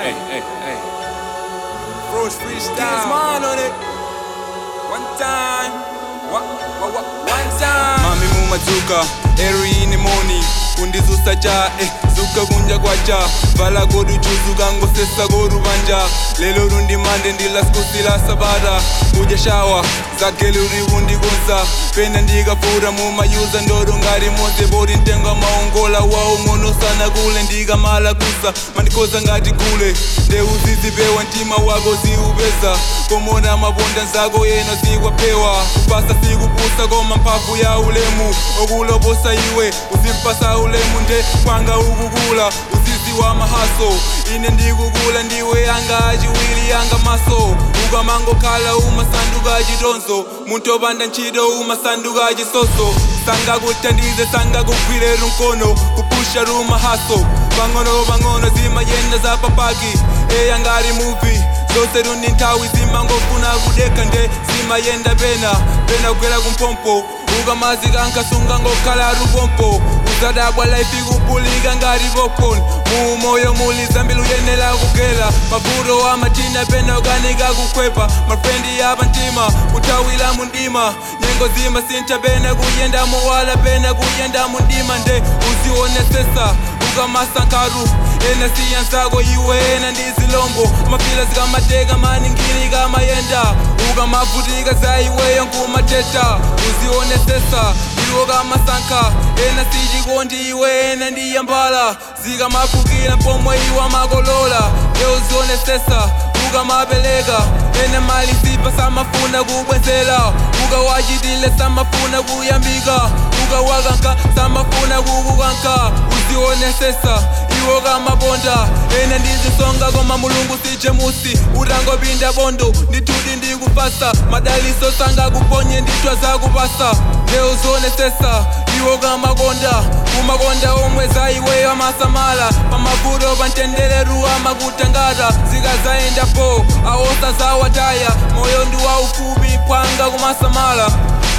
hey, hey, hey. Froze freestyle. Kings man on it. One time. What, what, what, one time. Mami mumadzuka, early in the morning. kundizusa cha eh, zuka kunja kwacha vala godu chuzu kangosesa godu banja lelo lundi mande ndila sikusila sabata kuja shawa zageli uriwundikunza pena ndikafura mumayuza ndodo ngati mose bodi ntenga maongola wawo ng'ono sana kule ndikamala kusa mandikoza ngati kule ndeu zizipewa mtima wako ziupeza komona maponda nzako yeno zikwapewa kupasa sikupusa koma mphamvu ya ulemu okuloposa iwe uzimpasa ulemu nde kwanga ukukula uzizi wa mahaso ine ndikukula ndiwe yanga achiwiri yanga maso ukamangokhala umasanduka chitonzo munthu opanda ntchito umasanduka chisoso sangakuthandize sangakugwire mkono kupusha rumahaso pang'ono pang'ono zimayenda zapapaki eya ngati muvi zose lundi nthawi zimangofuna kudeka nde zimayenda pena pena kugwera kumpompo ukamazika nkasunga ngokhala lupompo uzadabwa laifi kupulika ngati popcorn muumoyo muli zambili uyenera kugela mavuto amatina pena ukanika kukhwepa mafrendi yapa mtima kuthawira mundima nyengo zimasintha pena kuyenda mowala pena kuyenda mundima nde uzionesesa ukamasankharu ena siya nzako iwe ena ndi zilombo mafila zikamateka maningini kamayenda ukamavutika za iweyo nkumateta uzionesesa iwo kamasankha ena sichikondi iwe ena ndi yambala zikamafukira pomwe iwo makolola nde uzionesesa ukamapeleka ena mali zipa samafuna kubwezela ukawachitile samafuna kuyambika ukawakanka samafuna kukukanka uzionesesa iwo kamaponda ena ndizisonga koma mulungu sichemusi utangopinda bondo ndithudi ndikupasa madaliso sangakuponye ndithwa zakupasa leo zionesesa iwo kamakonda kumakonda omwe za iweyo amasamala pamavuto pantendeleru amakutangata zikazayendapo awosa zawataya moyo ndi waufupi pwanga kumasamala